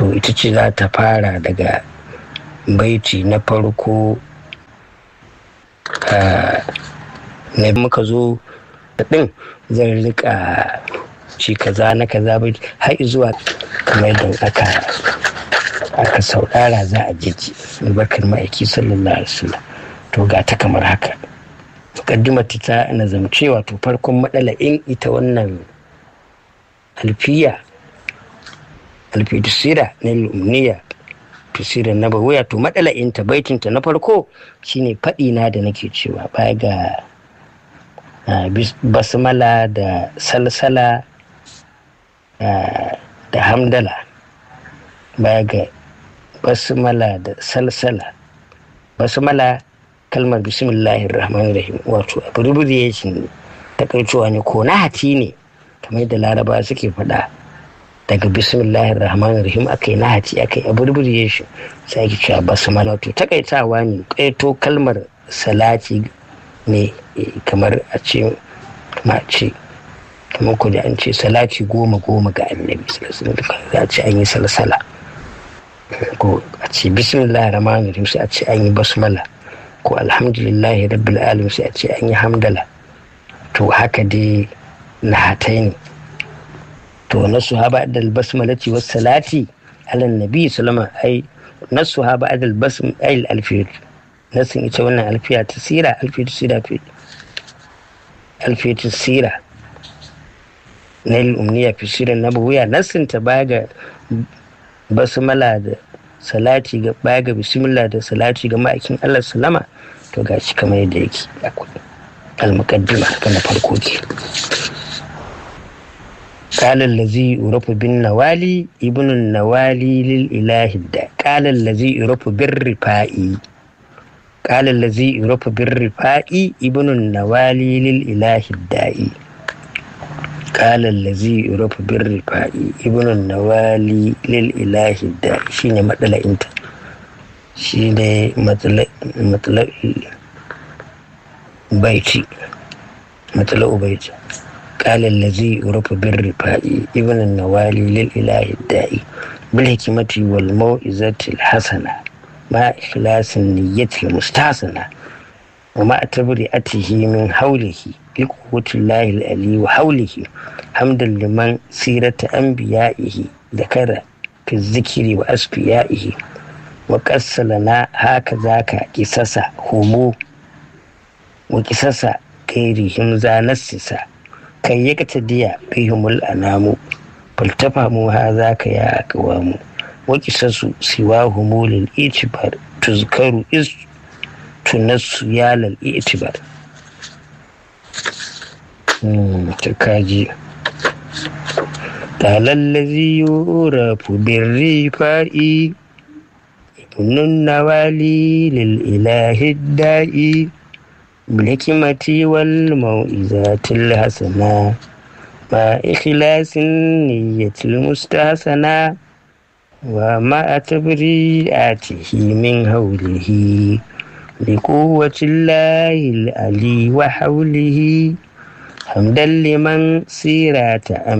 to ita ce za ta fara daga baiti na farko na muka zo din zan rika ci kaza na kaza bai har zuwa kamar da aka aka saurara za a jiji albarkar ma'aiki sallallahu alaihi wasallam to ga ta kamar haka mukaddimar ta nazamce wato farkon matsala in ita wannan alfiya alfitusira na lumniya tusira na bawuya to matsala in ta baitinta na farko shine faɗi na da nake cewa baya ga basmala da salsala da hamdala baya ga basmala da salsala basmala kalmar bismillahir rahmanir rahim wato abbreviation takaitowa ne ko na hati ne kamar da laraba suke faɗa daga bismillahir rahmanir rahim aka yi nahati aka yi abbreviation sai ake cewa basmala to takaitawa ne kaito kalmar salati ne kamar a ce ma ce kamar ku da an ce salati goma goma ga annabi za a ce an yi salsala ko a ce bismillahir rahmanir rahim sai a ce an yi basmala ko alhamdulillahi rabbil alamin sai a ce an yi hamdala to haka dai nahatai ne to nasu ha ba'da al-basmalati was salati ala nabi sallama ai nasu ha ba'da al-basm ai al-alfiyat nasin ita wannan alfiya ta sira alfiyat sira fi alfiyat sira na al-umniya fi sira nabawiyya nasin ta baya ga basmala da salati ga baya ga bismillah da salati ga ma'aikin Allah sallama to gashi kamar yadda yake akwai al-muqaddima kan farko ke قال الذي يعرف بالنوالي ابن النوالي للإله الدا قال الذي يعرف بالرفائي قال الذي يعرف بالرفائي ابن النوالي للإله الدائي قال الذي يعرف بالرفائي ابن النوالي للإله الدائي شيني مطلع انت شيني مطلع مطلع بيتي مطلع بيتي قال الذي يعرف بالرفاء ابن النوالي للإله الدائي بالحكمة والموعظة الحسنة مع إخلاص النية المستحسنة ومع تبرئته من حوله لقوة الله العلي وحوله حمدا لمن سيرة أنبيائه ذكر في الذكر وأسفيائه وقص لنا هكذا قصص همو وقصص غيرهم ذا نسسا kai ya ta diya bihimul anamu faltafa mu ha za ka ya akawa mu wakisasu siwa humulil itibar tuzkaru is tunassu ya lal itibar ta kaji talallazi yurafu birrifa'i ibnun nawali lil ilahi da'i بالحكمة والموئزات الحسنة مع إخلاص النية المستحسنة ومع تبريئاته من هوله لقوة الله العلي وحوله حمدا لمن سيرات